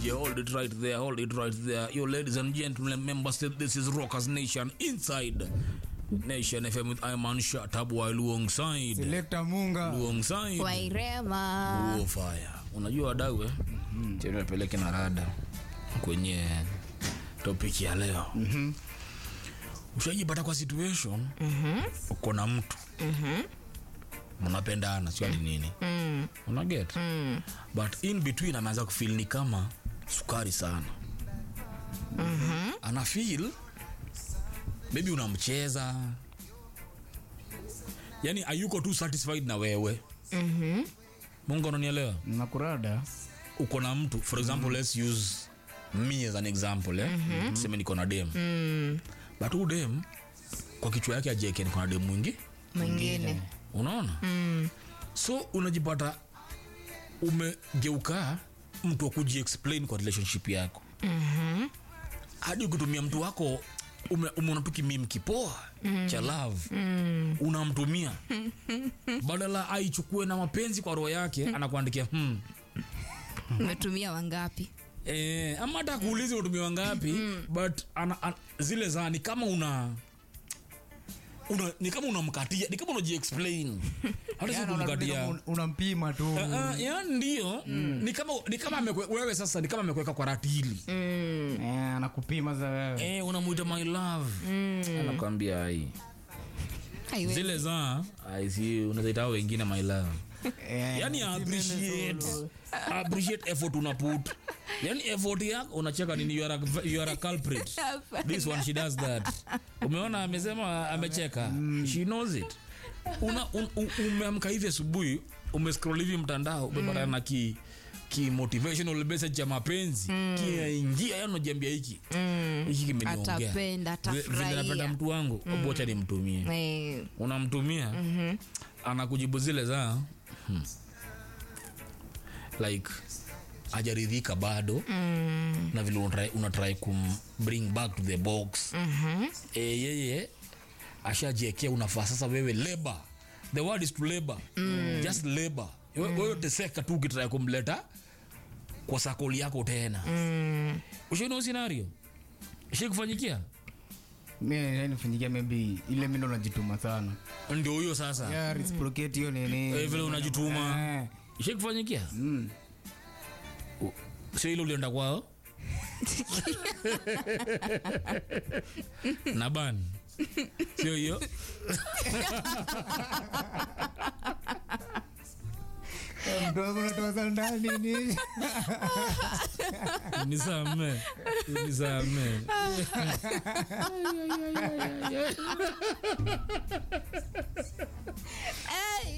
DJ, hold it right there, hold it right there. Your ladies and gentlemen, members, this is Rockers Nation inside Nation FM with Iman Shatabu alongside Selector Munga. alongside wairema Uo fire. Unajua wadau eh? Mm. Tena peleke na rada kwenye topic ya leo. Mhm. Ushajipata kwa situation mhm, uko na mtu mhm, mnapendana sio ati nini mm. una get mm. but in between ameanza kufeel ni kama sukari sana mm-hmm. ana feel maybe unamcheza yani ayuko tu satisfied na wewe mm-hmm. mungu ananielewa Nakurada. uko na mtu for example mm. let's use me as an example eh? mm-hmm. seme niko na dem mm. but huu dem kwa kichwa yake ajeke niko na dem mwingi mwingine unaona mm. so unajipata umegeuka mtu wa kujiexplain kwa relationship yako mm-hmm. hadi ukitumia mtu wako ume- umeona tu kimim kipoa mm. cha love mm. unamtumia badala aichukue na mapenzi kwa roho yake anakuandikia hmm. umetumia wangapi Eh, ama hata kuuliza utumia wangapi but ana, ana, zile za ni kama una una ni kama unamkatia ni kama unajiexplain hata si Yani kumkatia unakuwa unampima tu. Uh, uh, ya ndio ni kama ni kama amekwe, wewe sasa ni kama amekuweka kwa ratili Eh, anakupima za wewe. eh, unamuita my love anakwambia ai Haiwezi. zile za ai si unazaita wengine my love Eh, yani appreciate appreciate effort una put yani effort yako unacheka nini you are a, you are a culprit this one she does that umeona amesema amecheka she knows it una un, un, umeamka hivi asubuhi umescroll hivi mtandao umepatana na ki ki motivational message ya mapenzi kinaingia yani unajiambia hiki hiki kimeniongea Atapenda, Vile- vile atafurahia. napenda mtu wangu mm. bocha nimtumie Eh, unamtumia mm-hmm. anakujibu zile za hmm. like ajaridhika bado mm. na vile unatry, unatry kum bring back to the box mm-hmm. e, yeye ashajiekea unafaa sasa wewe labor the word is to labor mm. just labor mm. wewe teseka tu ukitrai kumleta kwa sakoli yako tena mm. ushaina scenario ishikufanyikia Mimi nifanyikia maybe ile mimi ndo najituma sana. ndio huyo sasa Yeah, reciprocate hiyo nini. Eh, vile unajituma Eh. ishikufanyikia Mm. sio ile ulienda kwao na ban sio hiyo Eh, Mdogo unatoa za ndani ni. nisame nisame